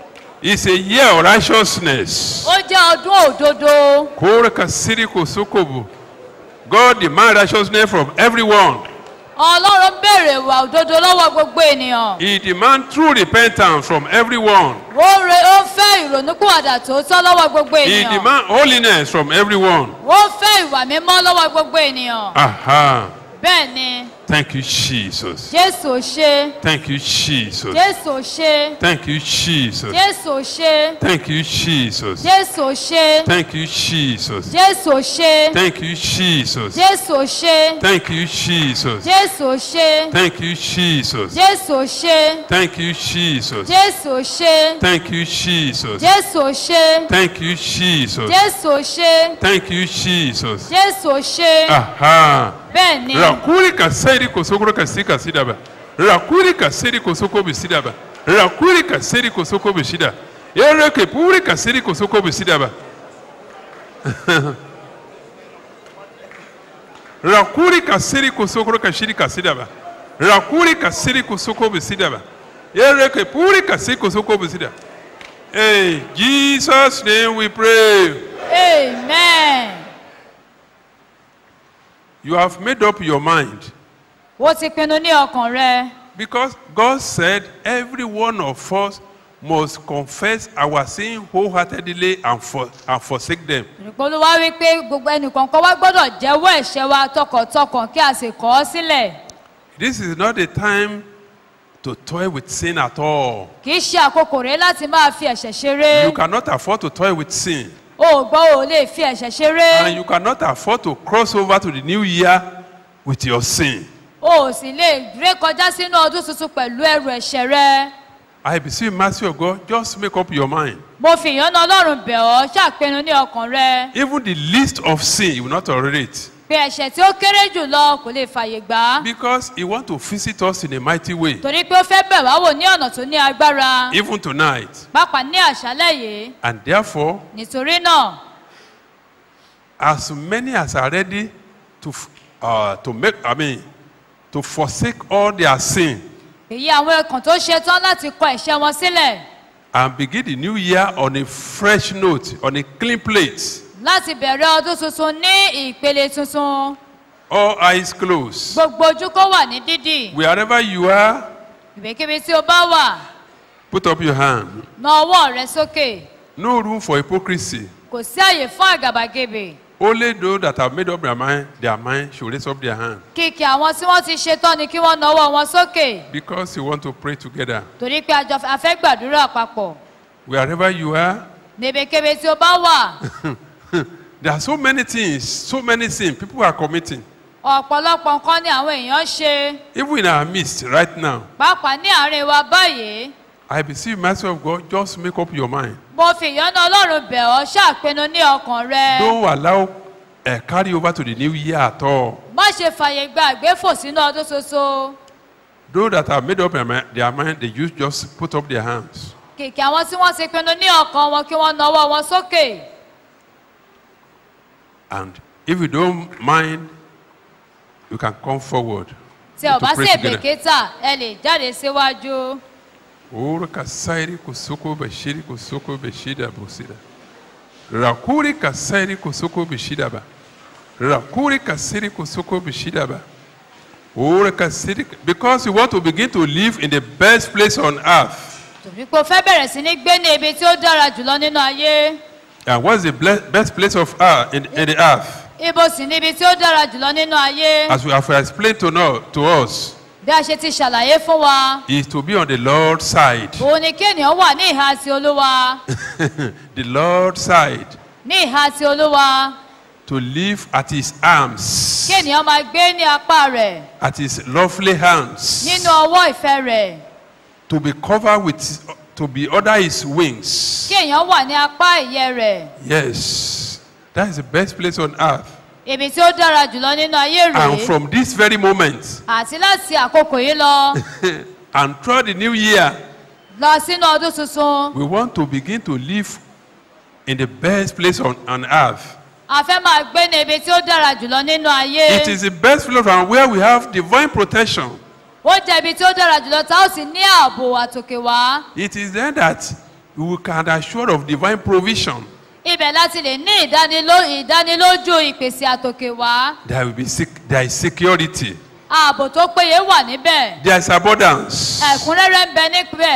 It's a year of righteousness. ó jẹ́ ọdún òdodo Koraka siri kosokobo. God demand righteousness from everyone. ọlọ́run béèrè ìwà òdodo lọ́wọ́ gbogbo ènìyàn He demand true repentance from everyone. ó re ó fẹ́ ìrònúkúwàdà tòótọ́ lọ́wọ́ gbogbo He ènìyàn demand holiness from everyone. ó fẹ́ ìwà mímọ́ lọ́wọ́ gbogbo ènìyàn Aha. bẹ́ẹ̀ ni Thank you, Jesus. jésù ò ṣe Thank you, Jesus. jésù ò ṣe Thank you, Jesus. jésù ò ṣe Thank you, Jesus. jésù ò ṣe Thank you, Jesus. jésù ò ṣe Thank you, Jesus. jésù ò ṣe Thank you, Jesus. jésù ò ṣe Thank you, Jesus. jésù ò ṣe Thank you, Jesus. jésù ò ṣe Thank you, Jesus. jésù ò ṣe Thank you, Jesus. jésù ò ṣe Thank you, Jesus. jésù ò ṣe Aha. bẹ́ẹ̀ ni Rakuri kaseri kosokoro kasi kasidaba. Rakuri kaseri kosoko bisidaba. Rakuri kaseri kosoko bisida. Ereke puri kaseri kosoko bisidaba. Rakuri kaseri kosokoro kashiri kasidaba. Rakuri kaseri kosoko bisidaba. Ereke puri kaseri kosoko bisida. Hey, Jesus' name we pray. amen You have made up your mind. ó ti pinnu ní ọkàn rẹ Because God said every one of us must confess our sin wholeheartedly and, for, and forsake them. olúwa wí pé gbogbo ẹnìkọ̀ọ̀kan wá gbọ́dọ̀ jẹ́wọ́ ẹ̀ṣẹ̀ wa tọkàntọkàn kí a sì kọ̀ ọ́ sílẹ̀ This is not the time to toy with sin at all. kì í ṣe àkókò rẹ láti máa fi ẹ̀ṣẹ̀ ṣeré You cannot afford to toy with sin. o ò gbọ́ o ò lè fi ẹ̀ṣẹ̀ ṣeré And you cannot afford to cross over to the new year with your sin. o ò sì lè ré kọjá sínú ọdún tuntun pẹ̀lú ẹrù ẹ̀ṣẹ̀ rẹ I beseech mercy of God, just make up your mind. mo fi ìyọ́nà ọlọ́run bẹ̀ ọ́ ṣàpinnu ní ọkàn rẹ Even the least of sin, you will not tolerate. pé ẹ̀ṣẹ̀ tí ó kéré jù lọ kò lè fàyè gbà á Because He wants to visit us in a mighty way. torí pé ó fẹ́ bẹ̀ wá wò ní ọ̀nà tó ní agbára Even tonight. pàápàá ní àṣálẹ̀ yìí And therefore, nítorí náà as many as are ready to f- uh, to make i mean to forsake all their sin èyí àwọn ẹkàn tó ṣe tán láti kọ ẹ̀ṣẹ̀ wọn sílẹ̀ and begin the new year on a fresh note on a clean plate láti bẹ̀rẹ̀ ọdún tuntun ní ìpele tuntun all eyes closed gbogbo ojú kó wà ní dídì wherever you are ìbékíbi tí o bá wà put up your hand na ọwọ́ rẹ sókè no room for hypocrisy kò sí àyè fún àgàbàgebè only those that have made up their mind their mind should raise up their hand kìkì àwọn tí wọ́n ti ṣe tán ni kí wọ́n na ọwọ́ wọn sókè because you want to pray together torí pé àjọ afẹ́ gbàdúrà papọ̀ wherever you are níbikíbi tí o bá wà there are so many things so many sins people are committing ọ̀pọ̀lọpọ̀ nǹkan ni àwọn èèyàn ṣe even in our midst right now pàápàá ní àárín wa báyìí I beseech mercy of God, just make up your mind. mo fi ìyọ́nà ọlọ́run bẹ̀ ọ́ ṣàpinnu ní ọkàn rẹ Don't allow uh, carry over to the new year at all. má ṣe fàyè gba àgbéfò sínú ọdún tuntun Those that have made up their mind, their mind they use just put up their hands. kìkì àwọn tí wọ́n ti pinnu ní ọkàn wọn kí wọ́n na ọwọ́ wọn sókè And if you don't mind, you can come forward. tí ò to bá pray sì together. èbèkétà ẹ lè jáde síwájú Ora kasairi kusoko bashiri kusoko beshida busida. Rakuri kasairi kusoko beshida ba. Rakuri kasiri kusoko beshida ba. Ora kasiri because you want to begin to live in the best place on earth. tòbí pé o fẹ́ bẹ̀rẹ̀ sí ní gbé ní ibi tí ó dára jùlọ nínú ayé And what's the ble- best place of earth in, in the earth? ibo sì ní ibi tí ó dára jùlọ nínú ayé As we have explained to, know, to us, bí a ṣe ti ṣàlàyé fún wa is to be on the Lord's side. òun ni kí ènìyàn wà ní ìhà ti olúwa the Lord's side. ní ìhà ti olúwa To live at his arms. kí ènìyàn máa gbé ní apá rẹ̀ At his lovely hands. nínú ọwọ́ ìfẹ́ rẹ̀ To be covered with, to be under his wings. kí èèyàn wà ní apá ìyẹ́ rẹ̀ Yes. That is the best place on earth. ibi tí ó dára jùlọ nínú ayé And rèé from this very moment, àti láti àkókò yìí lọ and throughout the new year, lọ sínú ọdún tuntun we want to begin to live in the best place on, on earth. a fẹ́ máa gbé ní ibi tí ó dára jùlọ nínú ayé It is the best place and where we have divine protection. ó jẹ́ ibi tí ó dára jùlọ tá ó sì ní ààbò àtòkè wá It is then that we can assure of divine provision. ibẹ̀ láti lè ní ìdániló- ìdánilójú ìpèsè àtòkè wá There will be sec- there is security. ààbò tó péye wà níbẹ̀ There is abundance. ẹ̀kúnrẹ́rẹ́ ń bẹ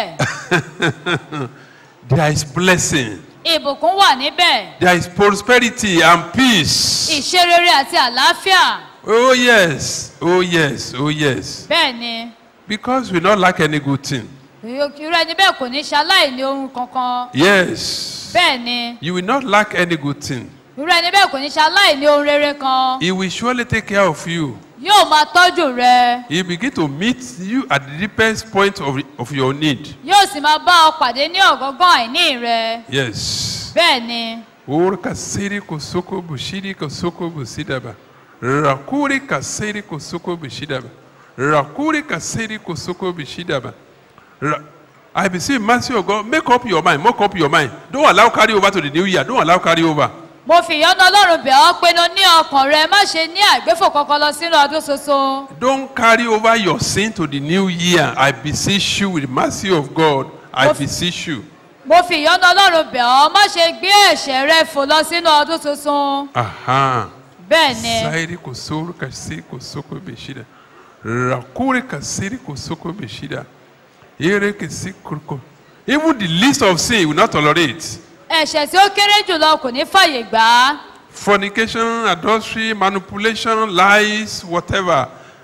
níbẹ̀ There is blessing. ìbùkún wà níbẹ̀ There is prosperity and peace. ìṣerere àti àlàáfíà Oh yes. Oh yes. Oh yes. bẹ́ẹ̀ ni Because we not lack any good thing. irú ẹni bẹ́ẹ̀ kò ní ṣaláìní ohun kankan Yes. bẹ́ẹ̀ ni You will not lack any good thing. irú ẹni bẹ́ẹ̀ kò ní ṣaláìní ohun rere kan He will surely take care of you. yóò máa tọ́jú rẹ He begin to meet you at the deepest point of, of your need. yóò sì máa bá ọ pàdé ní ọ̀gọ́ngàn àìní rẹ Yes. bẹ́ẹ̀ ni Ora kasiri kosoko bushiri kosoko busidaba. Rakuri kasiri kosoko bushidaba. Rakuri kasiri kosoko bushidaba. Ra- I beseech mercy of God, make up your mind, make up your mind. Don't allow carry over to the new year. Don't allow carry over. mo fi ìyọ́nú ọlọ́run bẹ̀ ọ́ pinnu ní ọkàn rẹ má ṣe ní àgbéfò kankan lọ sínú ọdún tuntun Don't carry over your sin to the new year. I beseech you with the mercy of God. I Of- beseech you. mo fi ìyọ́nú ọlọ́run bẹ̀ ọ́ má ṣe gbé ẹ̀ṣẹ̀ rẹ fò lọ sínú ọdún tuntun Aha. bẹ́ẹ̀ ni Sairi kusuru kasiri kusoko beshida. Rakuri kasiri kusoko beshida. Ere kisi kurko. Even the least of sin will not tolerate. ẹ̀ṣẹ̀ tí ó kéré jùlọ kò ní fàyè gbà á Fornication, adultery, manipulation, lies, whatever.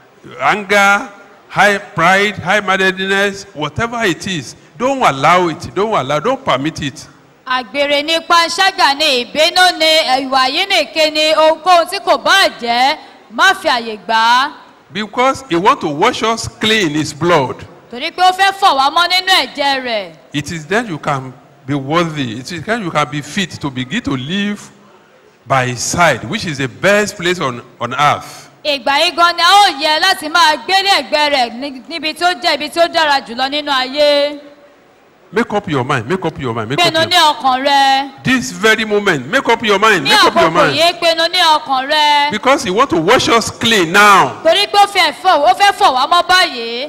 Anger, high pride, high-mindedness, whatever it is. Don't allow it. Don't allow. Don't permit it. àgbèrè ní panṣágà ní ìbínú ní ìwà yínìke ní ohunkóhun tí kò bá jẹ́ má fi àyè gbà á Because he want to wash us clean in his blood. torí pé ó fẹ́ fọ̀ wá mọ́ nínú ẹ̀jẹ̀ rẹ̀ It is then you can be worthy. It is then you can be fit to begin to live by his side, which is the best place on, on earth. ìgbà yìí gan ni a ó yẹ láti máa gbélé ẹ̀gbẹ́ rẹ̀ ní- níbi tó jẹ́ ibi tó dára jùlọ nínú ayé Make up your mind. Make up your mind. Make up pinnu your ní ọkàn rẹ This very moment, make up your mind. ní Make up your àkókò mind. yìí pinnu ní ọkàn rẹ Because he want to wash us clean now. torí pé ó fẹ́ fọ̀ ó fẹ́ fọ̀ wá mọ́ báyìí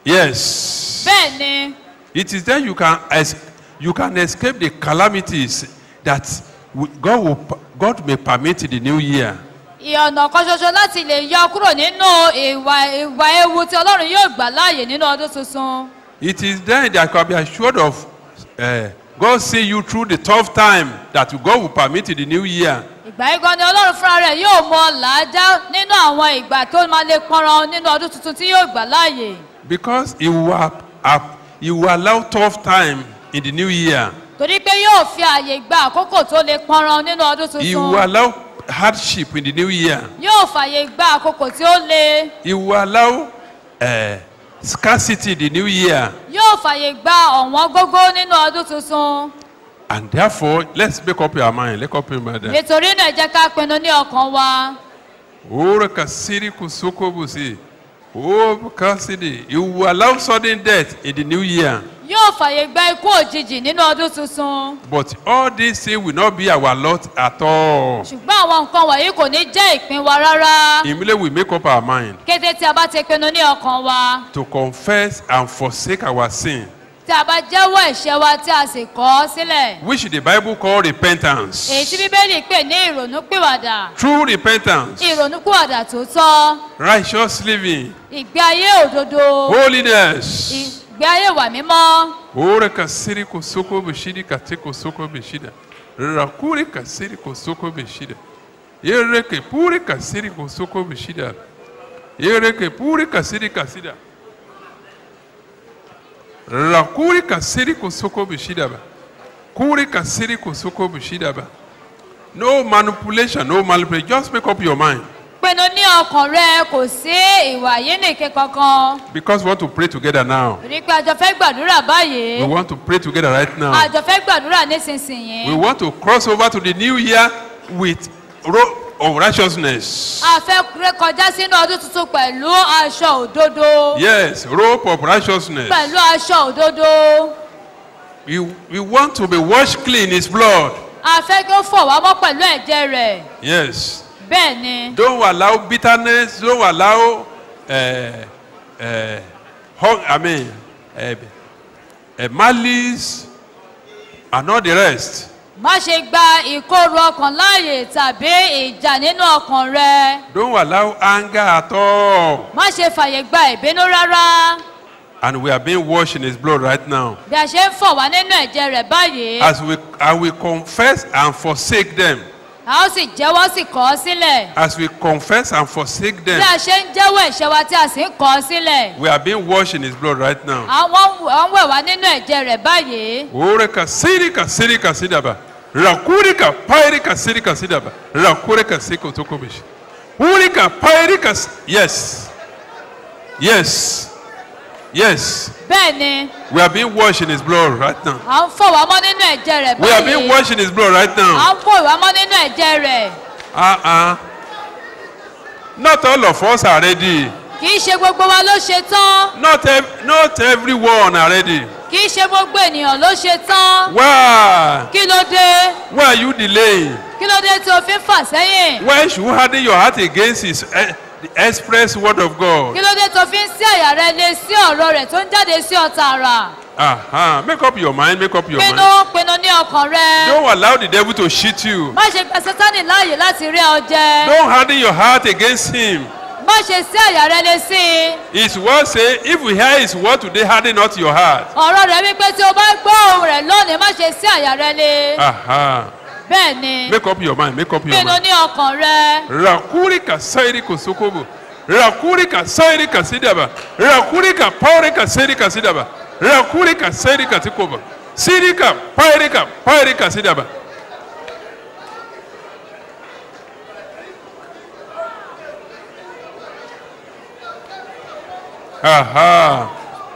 Yes. bẹ́ẹ̀ ni It is then you can es- you can escape the calamities that w- God will p- God may permit in the new year. ìyọ̀nà kan ṣoṣo láti lè yọ kúrò nínú ìwà ìwà ewu tí ọlọ́run yóò gbà láàyè nínú ọdún tuntun It is then that you can be assured of uh, God see you through the tough time that God will permit in the new year. ìgbà yìí gan ni ọlọ́run fúnra rẹ̀ yóò mọ làájá nínú àwọn ìgbà tó máa lè pọnran nínú ọdún tuntun tí yóò gbà láàyè Because he will, ap- ap- he will allow tough time in the new year. torí pé yóò fi àyè gba àkókò tó lè pọnran nínú ọdún He will tuntun allow hardship in the new year. yóò fàyè gba àkókò tí ó le He will allow uh, scarcity in the new year. yóò fàyè gba ọ̀wọ́n gógó nínú ọdún tuntun And therefore, let's make up your mind. Make up your mind. nítorí náà ẹ jẹ́ ká pinnu ní ọkàn wa Ora kasiri kusoko busi. Oh, kasidi. He will allow sudden death in the new year. yóò fàyè gba ikú òjijì nínú ọdún tuntun But all these things will not be our lot at all. ṣùgbọ́n àwọn nǹkan wọ̀nyí kò ní jẹ́ ìpín wa rárá Immediately we make up our mind kété tí a bá ti pinnu ní ọkàn wa to confess and forsake our sin, tí a bá jẹ́wọ́ ẹ̀ṣẹ̀ wa tí a sì kọ̀ ọ́ sílẹ̀ which the Bible call repentance. èyí tí bíbélì pè ní ìrònúpìwàdà True repentance, ìrònúpìwàdà tó tọ́ righteous living, ìgbé ayé òdodo holiness. ìgbé ayé wà mímọ́ Ora kasiri kusoko bishidi kate kusoko bishida. Rakuri kasiri kusoko bishida. Yereke puri kasiri kusoko bishida. Yereke puri kasiri kasida. Rakuri kasiri kusoko bishida ba. Kuri kasiri kusoko bishida ba. No manipulation, no manipulation. Just make up your mind. pinnu ní ọkàn rẹ kò sí ìwà yínìke kankan Because we want to pray together now. rí pé àjọ fẹ́ gbàdúrà We báyìí want to pray together right now. àjọ fẹ́ gbàdúrà nísinsìnyí We want to cross over to the new year with robe of righteousness. a fẹ́ ré kọjá sínú ọdún tuntun pẹ̀lú aṣọ òdodo Yes, robe of righteousness. pẹ̀lú aṣọ òdodo We, we want to be washed clean in his blood. a fẹ́ kí ó fọ̀ wá mọ́ pẹ̀lú ẹ̀jẹ̀ rẹ̀ Yes. bẹ́ẹ̀ ni Don't allow bitterness. Don't allow, uh, uh, hung, I mean, uh, uh, malice, and all the rest. má ṣe gba ìkorò ọkàn láàyè tàbí ìjà nínú ọkàn rẹ Don't allow anger at all. má ṣe fàyè gba ìbínú rárá And we are being washed in His blood right now. bí a ṣe ń fọ̀ wá nínú ẹ̀jẹ̀ rẹ̀ báyìí As we, as we confess and forsake them, a ó sì jẹ́wọ́ sì kọ̀ ọ́ sílẹ̀ as we confess and forsake bí them, a ṣe ń jẹ́wọ́ ẹ̀ṣẹ̀ wa tí a sì ń kọ̀ ọ́ sílẹ̀ we are being washed in His blood right now. àwọn ń wẹ̀ wá nínú ẹ̀jẹ̀ rẹ̀ báyìí Oreka sirika sirika sidaba. Rakurika pairika sirika sidaba. Rakurika siko tokobish. Urika pairika. s- Yes. Yes. Yes. bẹ́ẹ̀ ni We are being washed in His blood right now. à ń fọ̀ wá mọ́ nínú ẹ̀jẹ̀ rẹ̀ We are being báyìí washed in His blood right à now. ń fọ̀ wá mọ́ nínú ẹ̀jẹ̀ rẹ̀ Uh-uh. Not all of us are ready. kì í ṣe gbogbo wa ló ṣe tán Not, ev- not everyone are ready. kì í ṣe gbogbo ènìyàn ló ṣe tán Why? kí ló dé Why are you delaying? kí ló dé tí o fi ń fà sẹ́yìn Why should you harden your heart against His eh, the express word of God? kí ló dé tó fi ń sí àyà rẹ lé sí ọ̀rọ̀ rẹ̀ tó ń jáde sí ọ tààrà Uh-huh. Make up your mind. Make up your pinnu mind. pinnu ní ọkàn rẹ Don't allow the devil to cheat you. má ṣe gba sátánì láàyè láti rí ọ jẹ Don't harden your heart against him. má ṣe sí àyà rẹ lé sí i His word say, if we hear his word today, harden not your heart. ọ̀rọ̀ rẹ̀ wípé tí o bá gbọ́ ohùn rẹ̀ lónìí má ṣe sí àyà rẹ lé Aha. bẹ́ẹ̀ ni Make up your mind. Make up your pinnu mind. ní ọkàn rẹ Rakuri ka sairi kosokobo. Rakuri ka sairi ka sidaba. Rakuri ka pauri ka sairi ka sidaba. Rakuri ka sairi ka tikoba. Siri ka pairi ka pairi ka sidaba. Aha.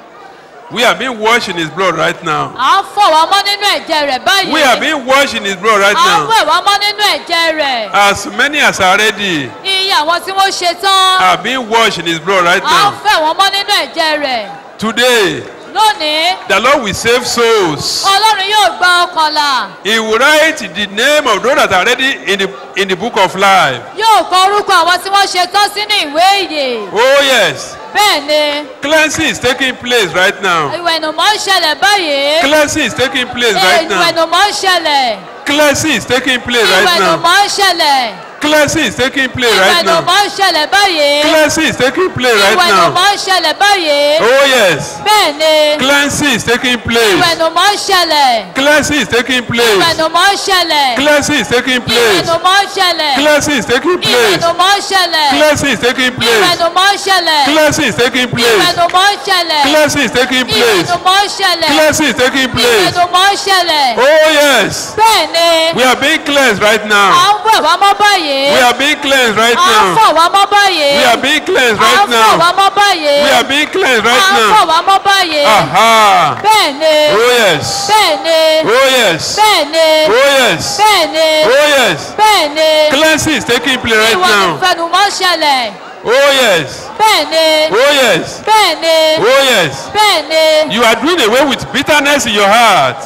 We are being washed in his blood right now. à ń fọ̀ wá mọ́ nínú ẹ̀jẹ̀ rẹ̀ báyìí We are being washed in his blood right à ń now. wẹ̀ wá mọ́ nínú ẹ̀jẹ̀ rẹ̀ As many as are ready iye àwọn tí wọ́n ṣe tán are being washed in his blood right à ń now. fẹ̀ wọ́n mọ́ nínú ẹ̀jẹ̀ rẹ̀ Today, lónìí the Lord will save souls. ọlọ́run yóò gba ọkàn là He will write the name of those that are ready in the in the book of life. yóò kọ orúkọ àwọn tí wọ́n ṣe tán sínú ìwé ìyè Oh yes, bẹ́ẹ̀ ni cleansing is taking place right now. ìwẹ̀nùmọ́ ń ṣẹlẹ̀ báyìí Cleansing is taking place right now. ìwẹ̀nùmọ́ ń ṣẹlẹ̀ Cleansing is taking place right now. ìwẹ̀nùmọ́ ń ṣẹlẹ̀ Cleansing is taking place right now. ìwẹ̀nùmọ́ ń ṣẹlẹ̀ báyìí Cleansing is taking place right now. ìwẹ̀nùmọ́ ń ṣẹlẹ̀ báyìí Oh yes, bẹ́ẹ̀ ni cleansing is taking place. ìwẹ̀nùmọ́ ń ṣẹlẹ̀ Cleansing is taking place. ìwẹ̀nùmọ́ ń ṣẹlẹ̀ Cleansing is taking place. ìwẹ̀nùmọ́ ń ṣẹlẹ̀ Cleansing is taking place. ìwẹ̀nùmọ́ ń ṣẹlẹ̀ Cleansing is taking place. ìwẹ̀nùmọ́ ń ṣẹlẹ̀ Cleansing is taking place. ìwẹ̀nùmọ́ ń ṣẹlẹ̀ Cleansing is taking place. ìwẹ̀nùmọ́ ń ṣẹlẹ̀ Cleansing is taking place. ìwẹ̀nùmọ́ ń ṣẹlẹ̀ Oh yes, bẹ́ẹ̀ ni we are being cleansed right à now. ń wẹ̀ wá mọ́ báyìí We are being cleansed right à ń now. fọ̀ wá mọ́ báyìí We are being cleansed à right ń fọ̀ wá now. mọ́ báyìí We are being cleansed à right ń fọ̀ now. wá mọ́ báyìí Aha. bẹ́ẹ̀ ni Oh yes. bẹ́ẹ̀ ni Oh yes. bẹ́ẹ̀ ni Oh yes. bẹ́ẹ̀ ni Oh yes. bẹ́ẹ̀ ni Cleansing is taking place right ìwà now. ìfẹnumọ́ ṣẹlẹ̀ Oh yes. bẹ́ẹ̀ ni Oh yes. bẹ́ẹ̀ ni Oh yes. bẹ́ẹ̀ ni You are doing away with bitterness in your heart.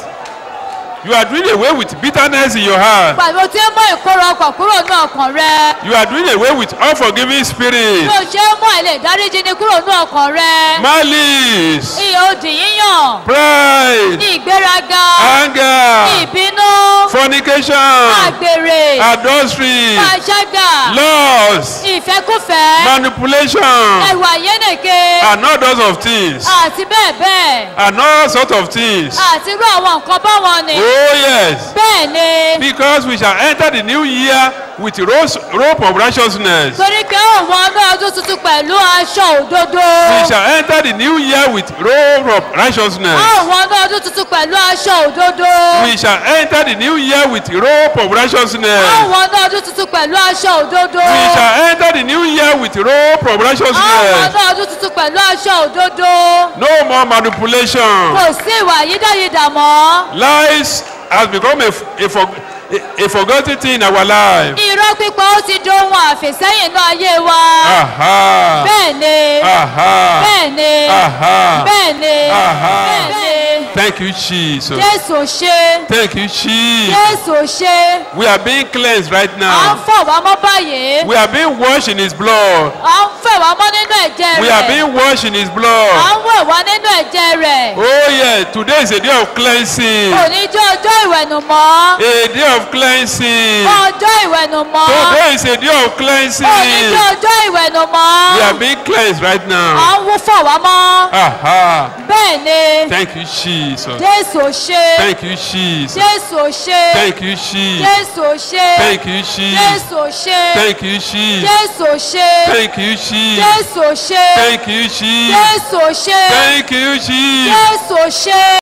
You are doing away with bitterness in your heart. pàbó tí ń mú ìkóró ọkàn kúrò ní ọkàn rẹ You are doing away with unforgiving spirit. bí o ṣe ń mú àìlè dáríjì ní kúrò ní ọkàn rẹ Malice. ìyè òdì yíyàn Pride. ìgbéraga Anger. ìbínú Fornication. àgbèrè Adultery. pàṣẹgà Lust. ìfẹ́kùfẹ́ Manipulation. ẹ̀wà yénèké And all those of things. àti bẹ́ẹ̀ bẹ́ẹ̀ And all sorts of things. àti irú àwọn nǹkan báwọn ni Oh yes. bẹ́ẹ̀ ni Because we shall enter the new year with rose, rope of righteousness. torí pé ó wọ ọdún ọdún tuntun pẹ̀lú aṣọ òdodo We shall enter the new year with robe of righteousness. ó wọ ọdún ọdún tuntun pẹ̀lú aṣọ òdodo We shall enter the new year with robe of ó righteousness. wọ ọdún ọdún tuntun pẹ̀lú aṣọ òdodo We shall enter the new year with robe of ó wọ righteousness. ọdún ọdún tuntun pẹ̀lú aṣọ òdodo No more manipulation. kò sí ìwà yídáyidà mọ́ Lies has become a, a, for, a, a forgotten thing in our life. irọ́ pípa ó ti dohun àfẹ́sẹ́yìn náà ayé wa Aha. bẹ́ẹ̀ ni Aha. bẹ́ẹ̀ ni Aha. bẹ́ẹ̀ ni Aha. bẹ́ẹ̀ ni. Thank Thank you, Jesus. jésù ò ṣe Thank you, Jesus. jésù ò ṣe We are being cleansed right à ń now. fọ̀ wá mọ́ báyìí We are being washed in His blood. à ń fẹ̀ wá mọ́ nínú ẹ̀jẹ̀ We are rẹ̀ being washed in His à blood. ń wẹ̀ wá nínú ẹ̀jẹ̀ rẹ̀ Oh, yeah. Today is a day of cleansing. òní jẹ́ ọjọ́ ìwẹ̀nùmọ́ A day of cleansing. ọjọ́ ìwẹ̀nùmọ́ Today is a day of òní cleansing. jẹ́ ọjọ́ ìwẹ̀nùmọ́ We are being cleansed right à now. ń wú fọ̀ wá mọ́ Aha. bẹ́ẹ̀ ni Thank you, Jesus. jésù ò ṣe Thank you, Jesus. jésù ò ṣe Thank you, Jesus. jésù ò ṣe Thank you, Jesus. jésù ò ṣe Thank you, Jesus. jésù ò ṣe Thank you, Jesus. jésù ò ṣe Thank you, Jesus. jésù ò ṣe Thank you, Jesus. jésù ò ṣe.